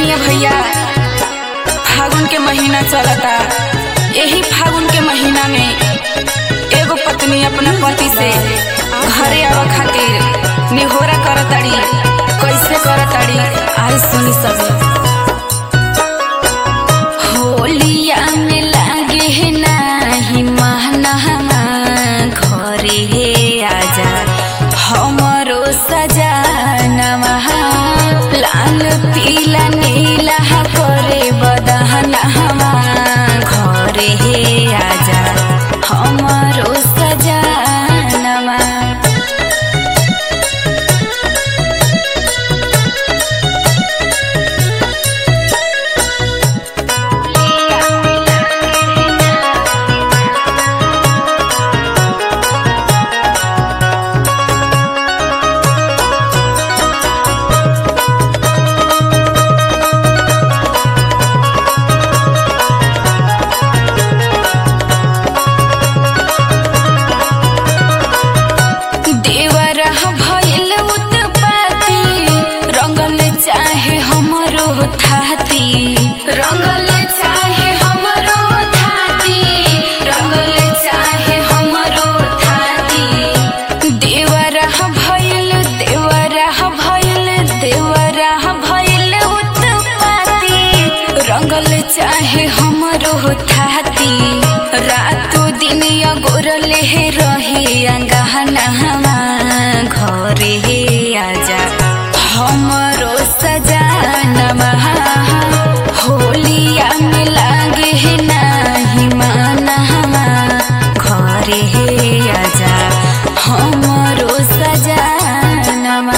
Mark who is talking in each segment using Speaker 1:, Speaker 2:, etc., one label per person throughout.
Speaker 1: सुनिए भैया फागुन के महीना चलता यही फागुन के महीना में एगो पत्नी अपना पति से घरे आवे खातिर निहोरा करताड़ी कैसे करताड़ी आई सुनी सब होलिया में लागे है नाही महना घरे हे आजा हमरो सजानवा लाल पीला नीला करे बदहनवा घरे हे आजा हमरो सजानवा देवरा भइल उत्पाती रंगल चाहे हमरो थाती रंगल चाहे हमरो थाती रंगल चाहे हमरो थाती देवरा भइल देवरा भइल देवरा भइल उत्पाती रंगल चाहे हमरो थाती रातो दिन अगोरल हे रहे अंगहनवा घरे हे आजा हमरो सजानवा होलिया में लागे हे नाही मानवा घरे हे आजा हमरो सजानवा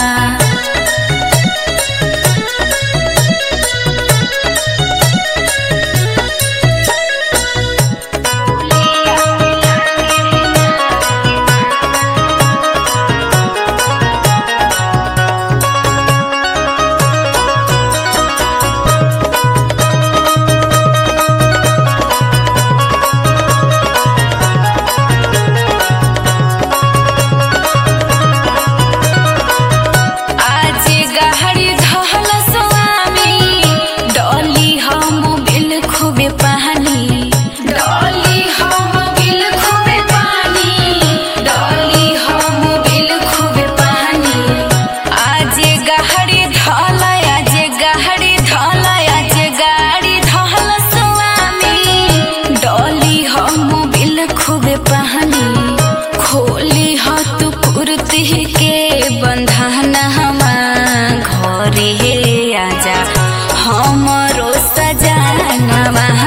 Speaker 1: आज गहरी धहल स्वामी डोली हम बिल खूबे पानी डोली हम बिल खूबे पानी डोली हम बिल खूबे पानी आज गहरी धल आज गहरी धल आज गाड़ी धल स्वामी डोली हम बिल खूबे पानी खोली हाथ कुर्ती के बंधन हमा घरे हे आजा हमरो सजानवा